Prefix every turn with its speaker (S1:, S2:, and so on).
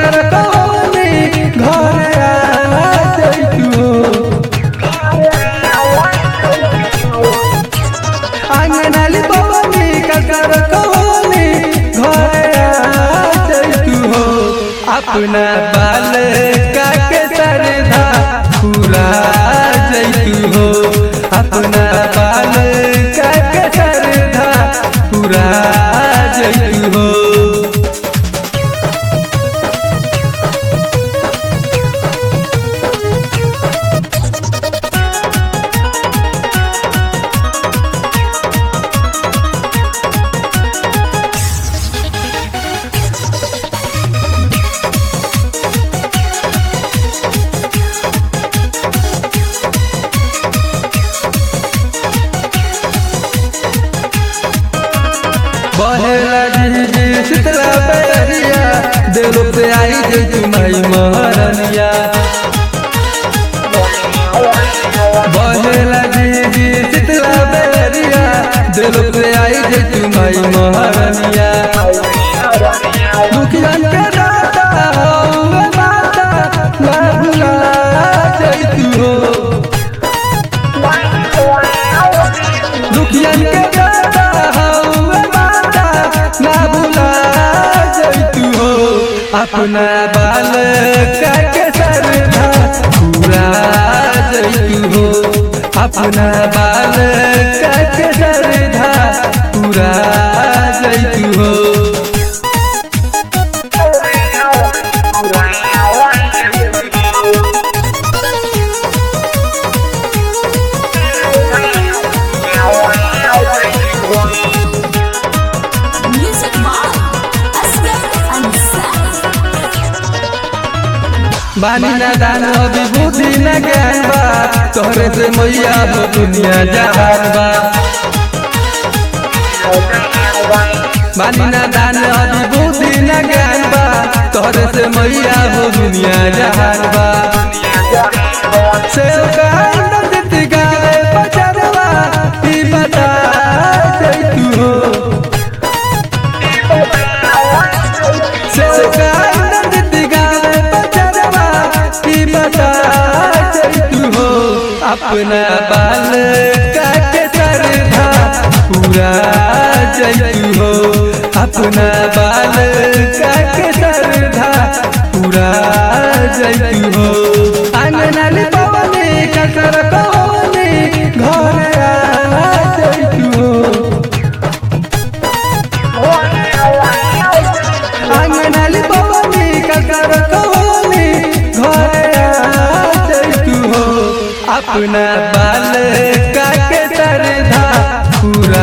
S1: कसर कवनी घर आ जइतू आंगनाली पवनी कसर कवनी घर आ जइतू हो अपना बाल का के सरधा पूरा जइतू हो अपना बाल का के सरधा पूरा जइतू हो बहेला जी शीतला बैरिया दिल पे आई जे तुम्हारी महारनिया बहेला जी शीतला बैरिया दिल पे आई जे तुम्हारी महारनिया दुखियन के दाता हौवे माता ना भुला जइतू हो दुखियन के दाता हौवे माता ना भुला जइतू हो अपना बाल का के सरधा पूरा जइतू हो अपना बाल का के सरधा पूरा जइतू हो
S2: Music by Asghar Ansari.
S1: बानी ना दान अभी बुद्धि न ज्ञान बा तोहरे से मैया हो दुनिया जहान बा बानी ना दान अभी बुद्धि न ज्ञान बा तोहरे से मैया हो दुनिया जहान बा सेव का आनंद गावे बचरवा ई बता जइतू हो सेव का आनंद गावे बचरवा ई बता जइतू हो अपना बाल का के सरधा पूरा जइतू हो अपना बाल का के सरधा पूरा जइतू हो आंगनाली पवनी कसर कवनी घर आ जइतू हो आंगनाली पवनी कसर कवनी घर आ जइतू हो अपना बाल का के सरधा पूरा